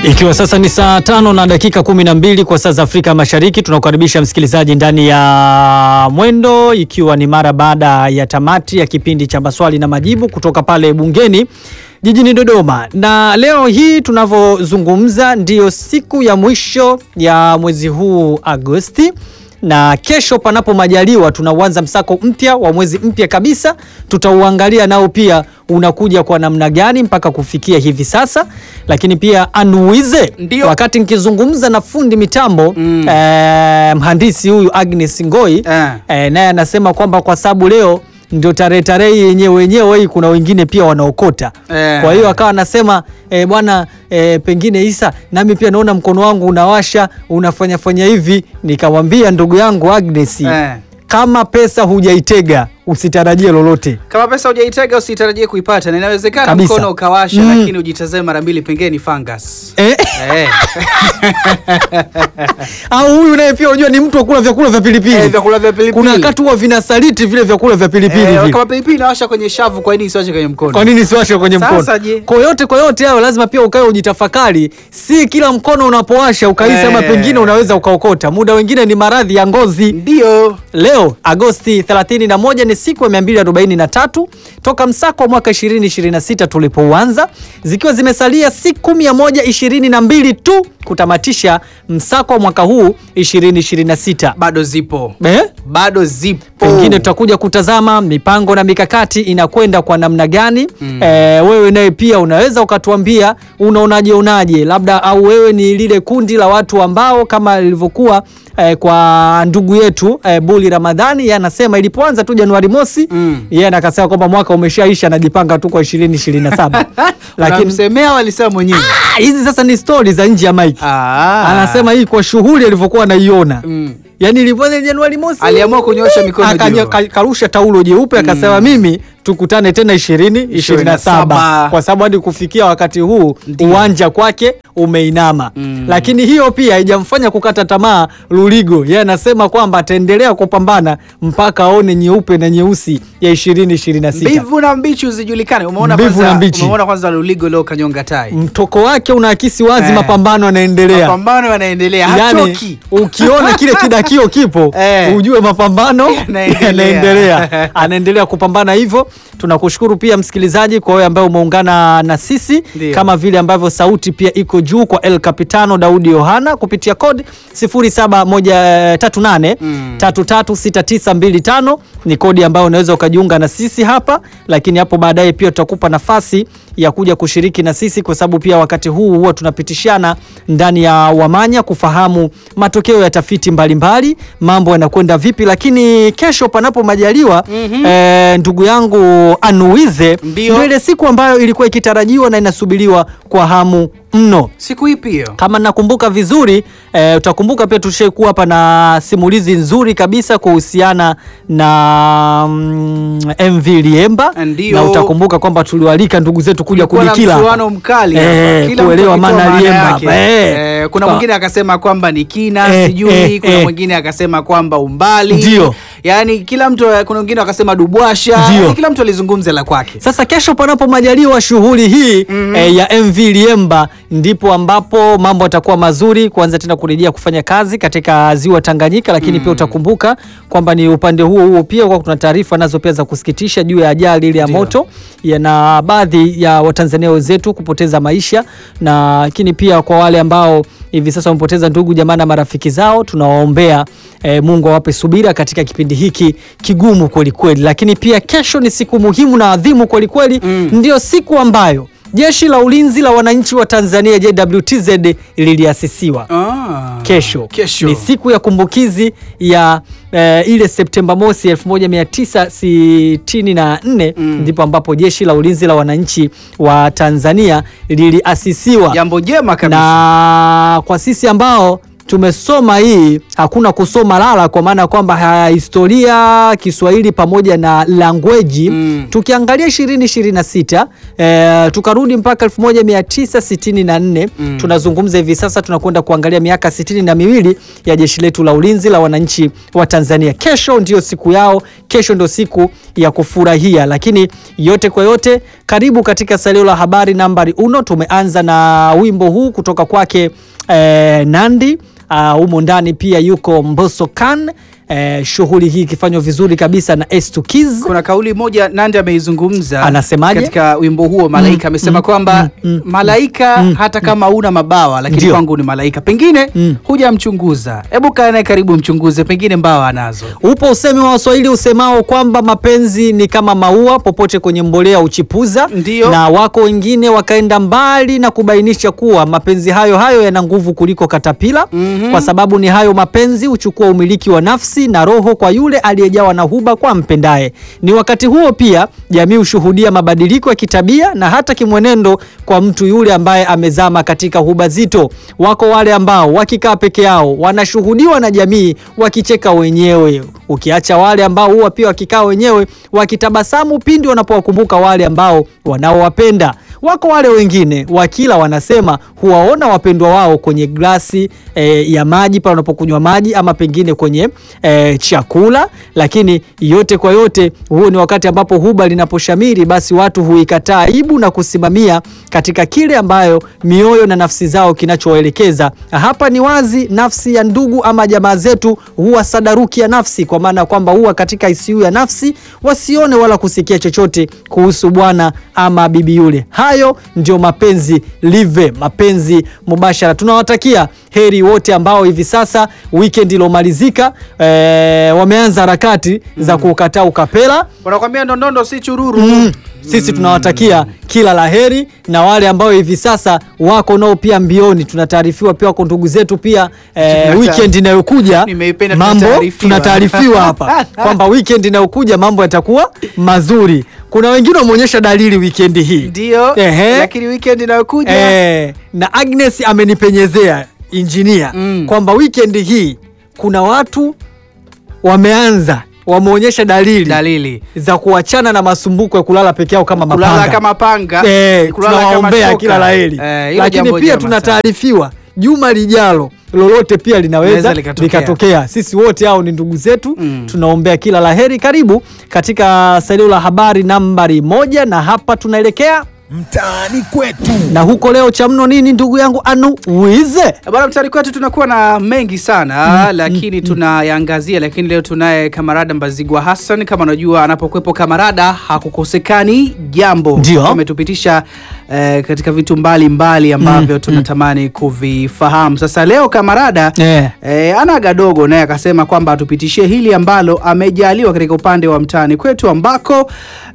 Ikiwa sasa ni saa tano na dakika kumi na mbili kwa saa za Afrika Mashariki, tunakukaribisha msikilizaji ndani ya Mwendo, ikiwa ni mara baada ya tamati ya kipindi cha maswali na majibu kutoka pale bungeni jijini Dodoma. Na leo hii tunavyozungumza, ndiyo siku ya mwisho ya mwezi huu Agosti na kesho panapo majaliwa tunauanza msako mpya wa mwezi mpya kabisa. Tutauangalia nao pia unakuja kwa namna gani mpaka kufikia hivi sasa, lakini pia anuize Ndio. wakati nikizungumza na fundi mitambo Mm. eh, mhandisi huyu Agnes Ngoi Eh. eh, naye anasema kwamba kwa sababu leo ndio tarehe tarehe yenyewe wenyewe hii, kuna wengine pia wanaokota Eh. kwa hiyo akawa anasema eh, bwana eh, pengine Isa, nami pia naona mkono wangu unawasha unafanya fanya hivi. Nikamwambia ndugu yangu Agnes Eh. kama pesa hujaitega usitarajie lolote. Kama pesa hujaitega usitarajie kuipata, na inawezekana Kabisa. mkono ukawasha, Mm. lakini ujitazame mara mbili, pengine ni fungus. Eh? Eh. Au huyu naye pia unajua ni mtu wa kula vyakula vya pilipili. Eh, vyakula vya pilipili. Kuna wakati huwa vinasaliti vile vyakula vya pilipili Eh, vile. kama pilipili inawasha kwenye shavu, kwa nini isiwashe kwenye mkono? Kwa nini siwashe kwenye Sasa mkono? je? Kwa yote kwa yote hayo lazima pia ukae ujitafakari, si kila mkono unapowasha ukahisi ama Eh. pengine unaweza ukaokota. Muda wengine ni maradhi ya ngozi. Ndio. Leo Agosti 31 ni siku ya 243 toka msako wa mwaka 2026 tulipouanza, zikiwa zimesalia siku 122 tu kutamatisha msako wa mwaka huu 2026. Bado zipo. Eh? Bado zipo. Pengine tutakuja kutazama mipango na mikakati inakwenda kwa namna gani. Mm. Eh, wewe naye pia unaweza ukatuambia unaonaje onaje, labda au wewe ni lile kundi la watu ambao kama lilivyokuwa eh, kwa ndugu yetu eh, Buli Ramadhani, yeye anasema ilipoanza tu Januari mosi Mm. yeye akasema kwamba mwaka umeshaisha, anajipanga tu kwa 2027 lakini Unamsemea walisema mwenyewe. ah, hizi sasa ni stori za nje ya mike. Ah. Anasema hii kwa shughuli alivyokuwa anaiona Mm. Yaani ilipoanza Januari mosi Aliamua kunyoosha mikono akanya- juu. ka- karusha taulo jeupe akasema mimi tukutane tena 20 27 27. kwa sababu hadi kufikia wakati huu Ndio. uwanja kwake umeinama Mm. lakini hiyo pia haijamfanya kukata tamaa Luligo yeye anasema kwamba ataendelea kupambana mpaka aone nyeupe na nyeusi ya 2026 Mbivu na mbichi uzijulikane. Umeona Mbivu kwanza, na mbichi. umeona kwanza Luligo leo kanyonga tai. mtoko wake unaakisi wazi Eh. mapambano yanaendelea Mapambano yanaendelea. yani Hachoki. ukiona kile kidakio kipo Eh. ujue mapambano Yanaendelea. yanaendelea anaendelea kupambana hivyo tunakushukuru pia msikilizaji kwa wewe ambaye umeungana na sisi Ndio. kama vile ambavyo sauti pia iko juu kwa El Capitano Daudi Yohana kupitia kodi 0738 Mm. 336925 ni kodi ambayo unaweza ukajiunga na sisi hapa, lakini hapo baadaye pia tutakupa nafasi ya kuja kushiriki na sisi, kwa sababu pia wakati huu huwa tunapitishana ndani ya Wamanya kufahamu matokeo ya tafiti mbalimbali, mambo yanakwenda vipi. Lakini kesho, panapo majaliwa, eh, ndugu yangu Anuize, Ndio. ndio ile siku ambayo ilikuwa ikitarajiwa na inasubiriwa kwa hamu mno Siku ipi hiyo? kama nakumbuka vizuri eh, utakumbuka pia tushaikuwa hapa na simulizi nzuri kabisa kuhusiana na mm, MV Liemba Ndio. na utakumbuka kwamba tuliwalika ndugu zetu kuja Kulikuwa na kudikila mchuano mkali hapa. Eh, Kila mtu kuelewa akitoa maana maana Liemba yake. hapa, eh. Eh, kuna Kwa- mwingine akasema kwamba ni kina Eh, sijui eh, kuna eh. mwingine akasema kwamba umbali Ndio. yaani kila mtu kuna wengine wakasema dubwasha Ndio. Yaani kila mtu alizungumza la kwake Sasa kesho panapo majaliwa shughuli hii eh, ya MV Liemba ndipo ambapo mambo yatakuwa mazuri kuanza tena kurejea kufanya kazi katika ziwa Tanganyika, lakini pia utakumbuka kwamba ni upande huo huo pia kwa kuna taarifa nazo pia za kusikitisha juu ya ajali ile ya Ndio. moto ya na baadhi ya Watanzania wenzetu kupoteza maisha, na lakini pia kwa wale ambao hivi sasa wamepoteza ndugu jamaa na marafiki zao, tunawaombea eh, Mungu awape subira katika kipindi hiki kigumu kweli kweli. Lakini pia kesho ni siku muhimu na adhimu kweli kweli, Mm. ndio siku ambayo Jeshi la Ulinzi la Wananchi wa Tanzania JWTZ liliasisiwa. ah. Kesho. Kesho. ni siku ya kumbukizi ya eh, ile Septemba mosi 1964 Mm. ndipo ambapo Jeshi la Ulinzi la Wananchi wa Tanzania liliasisiwa jambo jema kabisa na kwa sisi ambao tumesoma hii, hakuna kusoma lala, kwa maana kwamba ha- historia Kiswahili pamoja na langweji Mm. tukiangalia 2026 eh, tukarudi mpaka 1964 Mm. tunazungumza hivi sasa tunakwenda kuangalia miaka sitini na miwili ya jeshi letu la ulinzi la wananchi wa Tanzania. Kesho ndio siku yao, kesho ndio siku ya kufurahia. Lakini yote kwa yote, karibu katika salio la habari nambari uno. Tumeanza na wimbo huu kutoka kwake eh, Nandi. Ah, humo ndani pia yuko Mbosso Khan. Eh, shughuli hii ikifanywa vizuri kabisa na S2 Kids. Kuna kauli moja Nandi ameizungumza Anasemaje? katika wimbo huo Malaika, amesema kwamba malaika hata kama una mabawa lakini Ndio. kwangu ni malaika. Pengine Mm. hujamchunguza, hebu kaa naye karibu, mchunguze, pengine mbawa anazo. Upo usemi wa Waswahili usemao kwamba mapenzi ni kama maua, popote kwenye mbolea uchipuza. Ndiyo. Na wako wengine wakaenda mbali na kubainisha kuwa mapenzi hayo hayo yana nguvu kuliko katapila, Mhm. kwa sababu ni hayo mapenzi huchukua umiliki wa nafsi na roho kwa yule aliyejawa na huba kwa mpendaye. Ni wakati huo pia jamii hushuhudia mabadiliko ya kitabia na hata kimwenendo kwa mtu yule ambaye amezama katika huba zito. Wako wale ambao wakikaa peke yao wanashuhudiwa na jamii wakicheka wenyewe, ukiacha wale ambao huwa pia wakikaa wenyewe wakitabasamu pindi wanapowakumbuka wale ambao wanaowapenda. Wako wale wengine wakila wanasema huwaona wapendwa wao kwenye glasi eh, ya maji pale wanapokunywa maji ama pengine kwenye eh, chakula. Lakini yote kwa yote, huo ni wakati ambapo huba linaposhamiri, basi watu huikataa aibu na kusimamia katika kile ambayo mioyo na nafsi zao kinachowaelekeza. Hapa ni wazi, nafsi ya ndugu ama jamaa zetu huwa sadaruki ya nafsi, kwa maana ya kwamba huwa katika ICU ya nafsi, wasione wala kusikia chochote kuhusu bwana ama bibi yule. Hayo ndio mapenzi live, mapenzi mubashara. Tunawatakia heri wote ambao hivi sasa weekend ilomalizika, eh, wameanza harakati za kukataa ukapela. Wanakwambia ndondondo si chururu. Mm. Sisi tunawatakia kila la heri na wale ambao hivi sasa wako nao pia mbioni, tunataarifiwa pia wako ndugu zetu pia eh, Tunata- weekend inayokuja Nimeipenda mambo tunataarifiwa. tunataarifiwa hapa kwamba weekend inayokuja mambo yatakuwa mazuri. Kuna wengine wameonyesha dalili weekend hii Ndio, Ehe. lakini weekend inayokuja eh, na Agnes amenipenyezea injinia Mm. kwamba weekend hii kuna watu wameanza wameonyesha dalili dalili za kuachana na masumbuko ya kulala peke yao kama kulala mapanga. kama panga, Eh, kulala kama tunawaombea shoka. kila laheri, Eh, hilo lakini jambo pia jema tunataarifiwa juma lijalo lolote pia linaweza Linaweza likatokea. likatokea. Sisi wote hao ni ndugu zetu Mm. tunaombea kila laheri. Karibu katika salio la habari nambari moja, na hapa tunaelekea mtaani kwetu. na huko leo cha mno nini, ndugu yangu Anu Wize? Bwana mtari kwetu tunakuwa na mengi sana lakini tunayaangazia, lakini leo tunaye kamarada Mbazigwa Hassan. Kama unajua anapokuwepo kamarada hakukosekani jambo. Ndio. ametupitisha eh, katika vitu mbalimbali ambavyo tunatamani kuvifahamu. Sasa leo kamarada Eh. eh, anaga dogo naye akasema kwamba atupitishie hili ambalo amejaliwa katika upande wa mtaani kwetu ambako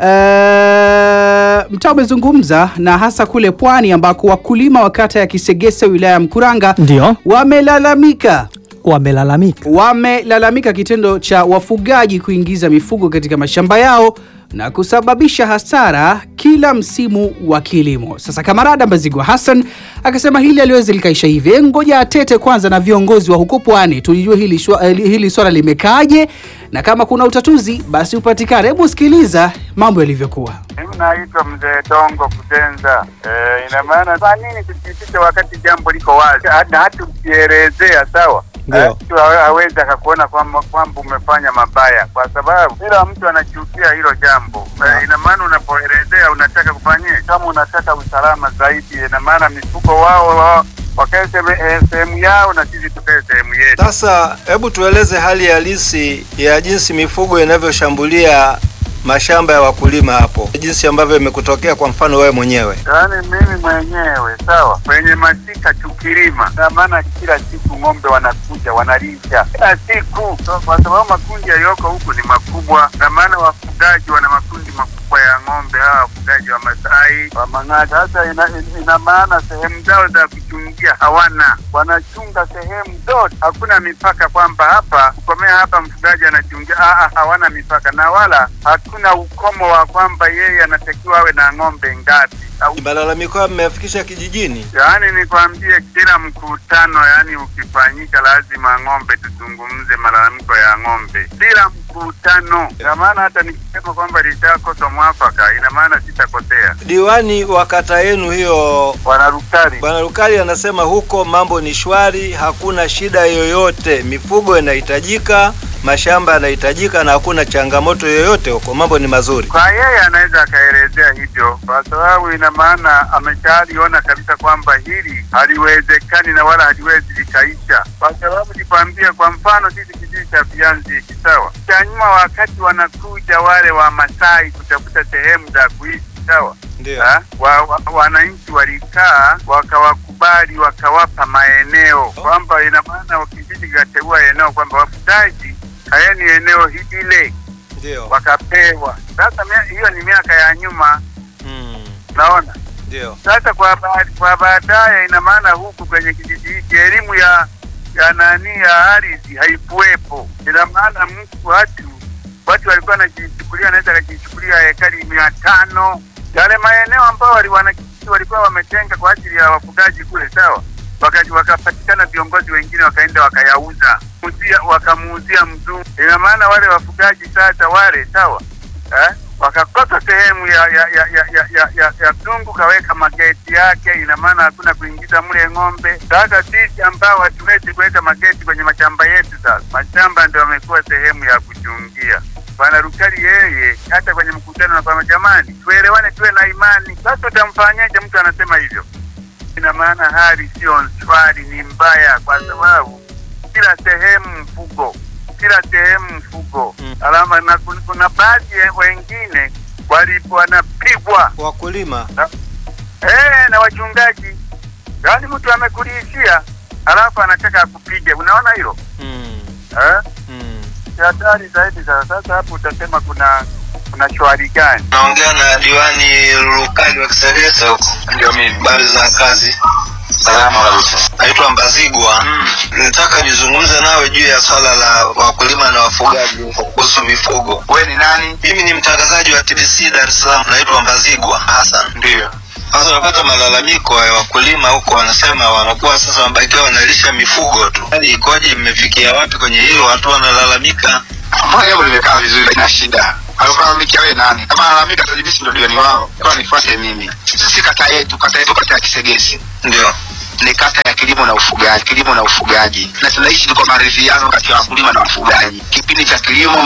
eh, mtaa umezungumza na hasa kule pwani ambako wakulima wa kata ya Kisegese wilaya ya Mkuranga Ndio wamelalamika wamelalamika wamelalamika kitendo cha wafugaji kuingiza mifugo katika mashamba yao na kusababisha hasara kila msimu wa kilimo. Sasa kamarada Mbazigwa Hassan akasema hili aliwezi likaisha hivi, "Eh, ngoja atete kwanza na viongozi wa huko pwani tulijue hili, shwa, eh, hili swala limekaaje na kama kuna utatuzi basi upatikane. Hebu sikiliza mambo yalivyokuwa. Mimi naitwa mzee Dongo Kutenza. Eh, ina maana kwa nini tusipitishe wakati jambo liko wazi Ha- na hata ukielezea sawa Ndio. Eh, mtu hawe- hawezi akakuona kwamba kwamba umefanya mabaya, kwa sababu kila mtu anachukia hilo jambo. Eh, ina maana unapoelezea unataka kufanyia, kama unataka usalama zaidi, ina maana mifugo wao wao wakae sehemu- eh, sehemu yao na sisi tukae sehemu yetu. Sasa hebu tueleze hali halisi ya jinsi mifugo inavyoshambulia mashamba ya wakulima hapo, jinsi ambavyo imekutokea kwa mfano wewe mwenyewe. Yaani mimi mwenyewe sawa, kwenye masika tukilima, na maana kila siku ng'ombe wanakuja wanalisha kila siku, so, kwa sababu makundi yaliyoko huku ni makubwa, na maana wafugaji wana makundi makubwa ya ng'ombe, hawa wafugaji wa Masai wa Mang'ati. Sasa ina, ina, ina maana sehemu zao za kuchungia hawana, wanachunga sehemu zote, hakuna mipaka kwamba hapa kukomea hapa mfugaji anachungia. Aa, hawana mipaka na wala hakuna ukomo wa kwamba yeye anatakiwa awe na ng'ombe ngapi. au Malalamiko hayo mmeyafikisha kijijini? Yaani nikwambie, kila mkutano yani ukifanyika, lazima ng'ombe tuzungumze malalamiko ya ng'ombe, kila mkutano. Ina maana hata nikisema kwamba lishakosa mwafaka, ina maana sitakosea. Diwani wa kata yenu hiyo Bwana Rukari, Bwana Lukali anasema huko mambo ni shwari, hakuna shida yoyote, mifugo inahitajika, mashamba yanahitajika na hakuna changamoto yoyote huko, mambo ni mazuri. kwa yeye anaweza akaelezea hivyo, kwa sababu ina maana ameshaliona kabisa kwamba hili haliwezekani na wala haliwezi likaisha, kwa sababu nikwambie, kwa mfano sisi kijiji cha Vianzi hiki sawa, cha nyuma, wakati wanakuja wale wa Masai kutafuta sehemu za kuishi sawa Ndio. Ha? wa, wa, wananchi walikaa wakawakubali wakawapa maeneo kwamba ina maana kijiji kikateua eneo kwamba wafugaji hayeni eneo hile Ndio. wakapewa. Sasa mia- hiyo ni miaka ya nyuma, Mm. naona Ndio. sasa kwa ba- kwa baadaye, ina maana huku kwenye kijiji hiki elimu ya ya nani ya ardhi haikuwepo. Ina maana mtu watu watu walikuwa wanajichukulia, wanaweza akajichukulia ekari mia tano yale maeneo ambao wali wanakijiji walikuwa wametenga kwa ajili ya wafugaji kule, sawa Waka- wakapatikana viongozi wengine wakaenda wakayauza Muuzia- wakamuuzia mzungu. Ina maana wale wafugaji sasa wale sawa eh? wakakosa sehemu ya ya ya ya ya, ya, ya, ya mzungu kaweka mageti yake, ina maana hakuna kuingiza mle ng'ombe. Sasa sisi ambao hatuwezi kuweka mageti kwenye mashamba yetu, sasa mashamba ndio yamekuwa sehemu ya kuchungia. Bwana Rukari yeye hata kwenye mkutano na kwamba jamani, tuelewane, tuwe na imani. Sasa utamfanyaje mtu anasema hivyo? Ina maana hali sio shwari, ni mbaya, kwa sababu kila sehemu mfugo, kila sehemu mfugo Mm. alama na kun- kuna baadhi ya wengine walipo wanapigwa Wakulima. eh, na wachungaji, yaani mtu amekulishia alafu anataka akupige. Unaona hilo Mm. eh? Mm. Ni hatari zaidi. Sasa sasa hapo utasema kuna kuna shwari gani? Naongea na diwani Lukali wa Kiseresa huko. Ndio mimi. Habari za kazi? Salama kabisa. Naitwa Mbazigwa. Nitaka nizungumze nawe juu ya swala la wakulima na wafugaji huko kuhusu mifugo. Wewe ni nani? Mimi ni mtangazaji wa TBC Dar es Salaam. Naitwa Mbazigwa Hassan. Ndio. Sasa unapata malalamiko ya wakulima huko, wanasema wanakuwa sasa wamebakiwa wanalisha mifugo tu. Hali ikoje? Mmefikia wapi kwenye hilo? Watu wanalalamika. Mbona jambo limekaa vizuri na shida? Alikulalamikia wewe nani? Kama analalamika tajibisi ndio diwani wao. Kwa nifuate mimi. Sisi kata yetu, kata yetu kata ya Kisegesi. Ndio. Ni kata ya kilimo na ufugaji, kilimo na ufugaji. Na tunaishi kwa maridhiano kati ya wakulima na wafugaji. Kipindi cha kilimo